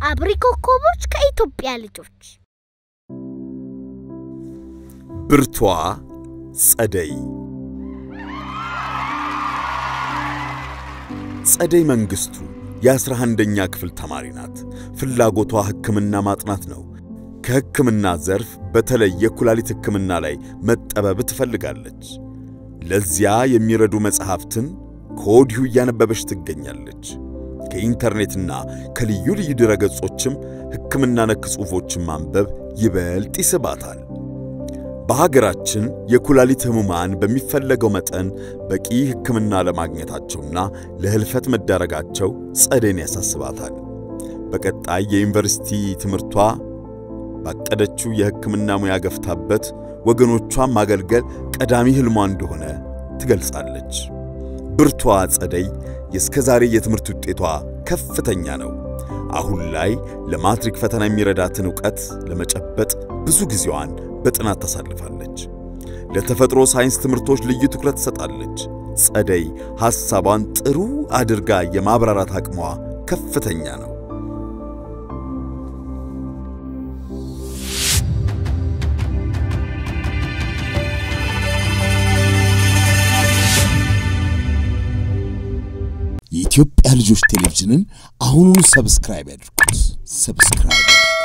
አብሪ ኮከቦች ከኢትዮጵያ ልጆች ብርቷ ጸደይ ጸደይ መንግስቱ የአስራ አንደኛ ክፍል ተማሪ ናት። ፍላጎቷ ሕክምና ማጥናት ነው። ከሕክምና ዘርፍ በተለይ የኩላሊት ሕክምና ላይ መጠበብ ትፈልጋለች። ለዚያ የሚረዱ መጽሐፍትን ከወዲሁ እያነበበች ትገኛለች። ከኢንተርኔትና ከልዩ ልዩ ድረገጾችም ሕክምና ነክ ጽሑፎችን ማንበብ ይበልጥ ይስባታል። በሀገራችን የኩላሊት ህሙማን በሚፈለገው መጠን በቂ ሕክምና ለማግኘታቸውና ለህልፈት መዳረጋቸው ጸደይን ያሳስባታል። በቀጣይ የዩኒቨርሲቲ ትምህርቷ ባቀደችው የሕክምና ሙያ ገፍታበት ወገኖቿን ማገልገል ቀዳሚ ህልሟ እንደሆነ ትገልጻለች። ብርቷ ጸደይ የእስከ ዛሬ የትምህርት ውጤቷ ከፍተኛ ነው። አሁን ላይ ለማትሪክ ፈተና የሚረዳትን ዕውቀት ለመጨበጥ ብዙ ጊዜዋን በጥናት ታሳልፋለች። ለተፈጥሮ ሳይንስ ትምህርቶች ልዩ ትኩረት ትሰጣለች። ጸደይ ሐሳቧን ጥሩ አድርጋ የማብራራት አቅሟ ከፍተኛ ነው። የኢትዮጵያ ልጆች ቴሌቪዥንን አሁኑኑ ሰብስክራይብ ያድርጉት። ሰብስክራይብ ያድርጉ።